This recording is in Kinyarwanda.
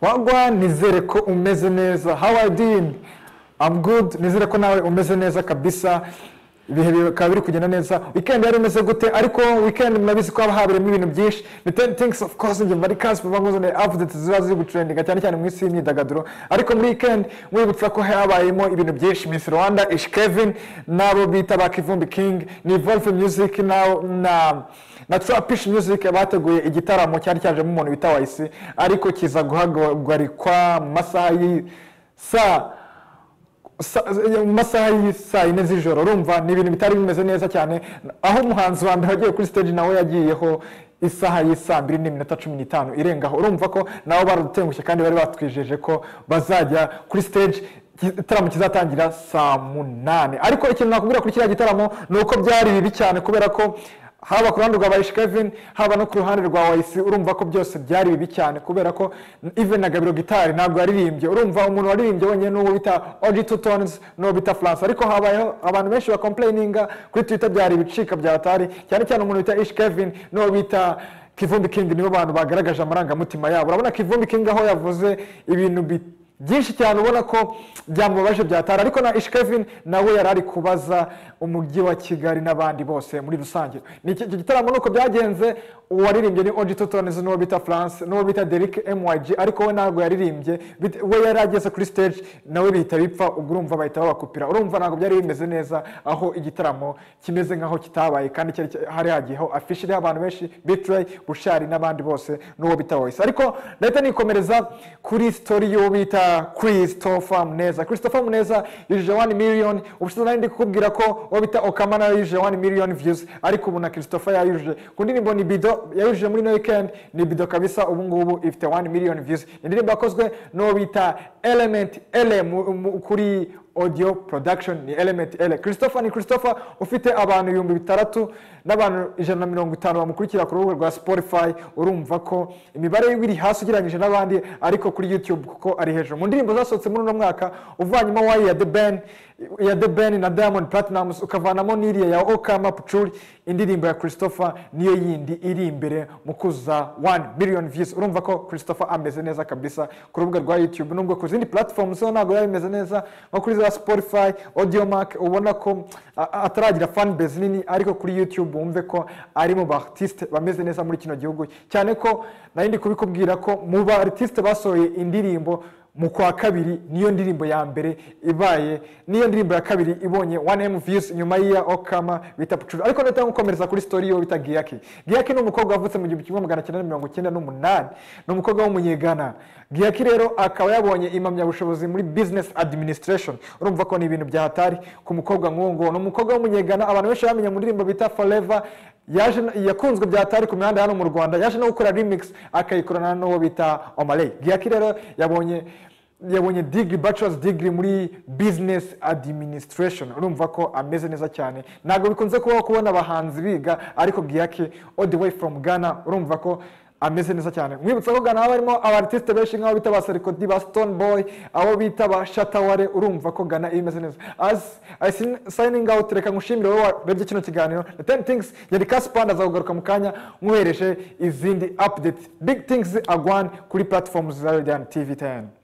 wagwa nizere ko umeze neza how are you doing i'm good nizere ko nawe umeze neza kabisa ibihe bikaba biri kugenda neza weekend yari imeze gute ariko weekend murabizi ko haba habereyemo ibintu byinshi the ten things of course nge bari kazi vuba ngo zone updates ziba ziri gutrendinga cyane cyane mu isi y'imyidagaduro ariko muri weekend mwibutsa ko habayemo ibintu byinshi Miss Rwanda Ish Kevin nabo bita ba Kivumbi King ni Evolve Music na na na Trapish Music bateguye igitaramo cyari cyajemo umuntu bita Wayisi ariko kiza guhagarikwa mu masaha y'i saa sa- mu masaha y'isaa yine z'ijoro urumva ni ibintu bitari bimeze neza cyane aho umuhanzi wa mbere wagiye kuri stage nawe yagiyeho isaha y'isaa mbiri n'iminota cumi n'itanu irengaho urumva ko nabo baradutengushye kandi bari batwijeje ko bazajya kuri stage ki- igitaramo kizatangira saa munani ariko ikintu nakubwira kuri kiriya gitaramo ni uko byari bibi cyane kubera ko haba ku ruhande rwa bayishi kevin haba no ku ruhande rwa wayisi urumva ko byose byari bibi cyane kubera ko even na gabiro gitari ntabwo yaririmbye urumva umuntu waririmbye wenyine n'uwo bita oji tu tonizi n'uwo bita france ariko habayeho abantu benshi bakomplayininga kuri twita byari ibicika bya atari cyane cyane umuntu bita ishi kevin n'uwo bita kivumbi kingi nibo bantu bagaragaje amarangamutima yabo urabona kivumbi kingi aho yavuze ibintu bi- byinshi cyane ubona ko byamubabaje byatara ariko na ishkevin nawe yari ari kubaza umujyi wa kigali n'abandi bose muri rusange ni iki- icyo gitaramo nuko byagenze uwaririmbye ni oji totones n'uwo bita france n'uwo bita derike myg ariko we ntabwo yaririmbye bit- we yari ageze kuri stage nawe bihita bipfa ubwo urumva bahita babakupira urumva ntabwo byari bimeze neza aho igitaramo kimeze nk'aho kitabaye kandi cyari cy- hari hagiyeho afishi iriho abantu benshi bitrayi bushari n'abandi bose n'uwo bita voice ariko ndahita nikomereza kuri story y'uwo bita christopher muneza christopher muneza yujuje 1 million ubushize nari ndi kukubwira ko uwo bita okama nawe yujuje 1 million views ariko ubu na christopher yayujuje ku ndirimbo ni bido yayujuje muri no weekend ni bido kabisa ubu ngubu ifite 1 million views indirimbo yakozwe n'uwo bita element ele mu- mu- kuri audio production ni element ele christopher ni christopher ufite abantu ibihumbi bitandatu n'abantu ijana na mirongo itanu bamukurikira ku rubuga rwa spotify urumva ko imibare yiwe iri hasi ugereranyije n'abandi ariko kuri youtube kuko ari hejuru mu ndirimbo zasohotse muri uno mwaka uvanyemo wayi ya the ben ya the ben na diamond platinums ukavanamo n'iriya ya okama pucuri indirimbo ya christopher niyo yindi iri imbere mu kuza 1 million views urumva ko christopher ameze neza kabisa ku rubuga rwa youtube nubwo ku zindi platforms zo ntabwo biba bimeze neza nko kuri za spotify audiomark ubona ko a- a- ataragira fan base nini ariko kuri youtube wumve ko ari mu baartiste bameze neza muri kino gihugu cyane ko nari ndi kubikubwira ko mu baartiste basohoye indirimbo mu kwa kabiri niyo ndirimbo ya mbere ibaye niyo ndirimbo ya kabiri ibonye 1m views nyuma y'iya okama bita pucuru ariko ndahita gukomereza kuri story yo bita giyaki giyaki ni umukobwa wavutse mu gihumbi kimwe magana cyenda na mirongo icyenda n'umunani ni umukobwa w'umunyegana giyaki rero akaba yabonye impamyabushobozi muri business administration urumva ko ni ibintu byahatari ku mukobwa nk'uwo nguwo ni umukobwa w'umunyegana abantu benshi bamenye mu ndirimbo bita forever yaje yakunzwe byatari ku mihanda hano mu rwanda yaje no gukora remix akayikorana n'uwo bita omaley giyaki rero yabonye yabonye degree bachelor's degree muri business administration urumva ko ameze neza cyane ntabwo bikunze kubaho kubona abahanzi biga ariko giyake all the way from ghana urumva ko ameze neza cyane mwibutsa ko ghana haba harimo abartiste benshi nk'abo bita ba serikodi ba stone boy abo bita ba shataware urumva ko ghana imeze neza as i sin- signing out reka ngushimire wowe warebye kino kiganiro the ten things yari kasipanda azakugaruka mu kanya nkuhereje izindi update big things agwan kuri platforms za radiant tv 10